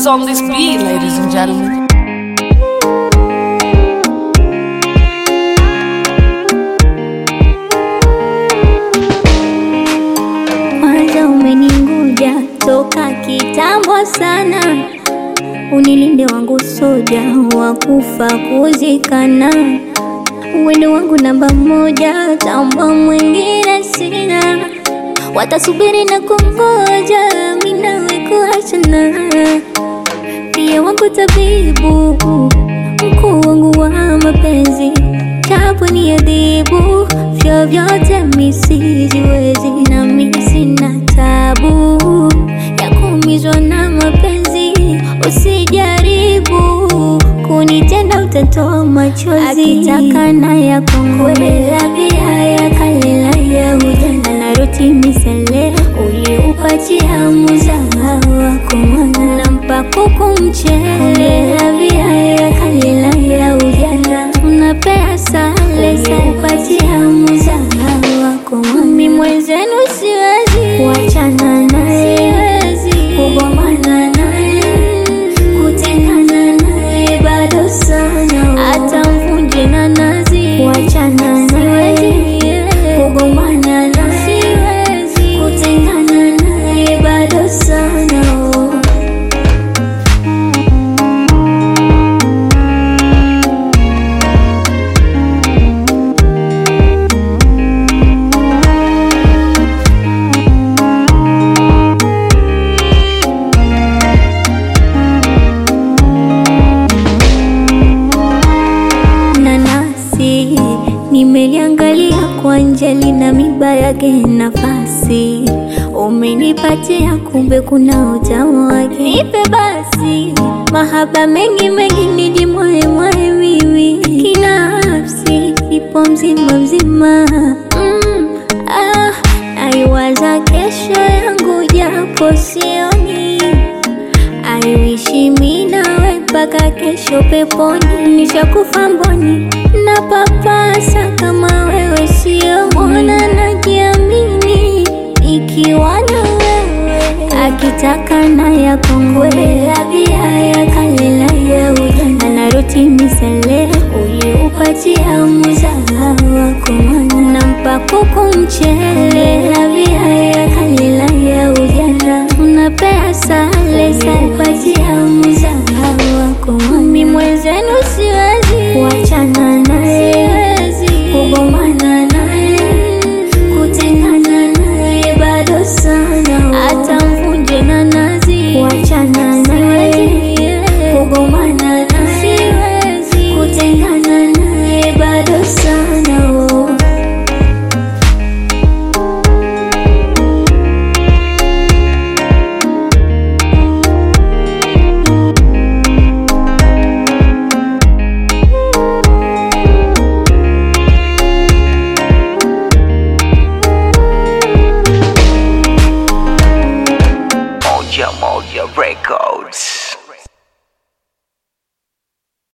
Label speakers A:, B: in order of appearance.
A: is on this beat, ladies and gentlemen.
B: Kwanza umeninguja toka kitambo sana, unilinde wangu soja wa kufa kuzikana, wendo wangu namba moja, tamba mwingine sina, watasubiri na kungoja, mimi nawe kuachana, pia wangu tabibu, mkuu wangu wa mapenzi, japo ni adhibu, vyovyote mi sijiwezi, na mi sina tabu ya kuumizwa na mapenzi, usijaribu kunitenda, utatoa machozi, akitaka na ya kongwela pia ya kalela ya ujana na ruti misele uliupatia muzaha wako mwana nampa kuku mchele pia ya kalela ya ujana unapea sale uliupatia muzaha wako mwana mimi mwenzenu siwezi kuachana naye siwezi kugombana naye kutengana naye bado sana hata mvunje na nazi kuachana naye kugombana naye siwezi kutengana naye bado sana nanasi nimeliangalia kwa nje lina miba yake nafasi umenipatia kumbe kuna utamu wake nipe basi mahaba mengi mengi nijimwae mwae mimi kinafsi ipo mzima mzima mm, ah, naiwaza kesho yangu japo sioni aiwishi mi nawe mpaka kesho peponi, nishakufa mboni na papasa kama wewe sio mbona, najiamini ikiwa na wewe, akitaka na ya kongwela pia ya kalela ya ujana na ruti misele uliupatia muzaha wako mwana nampa kuku mchele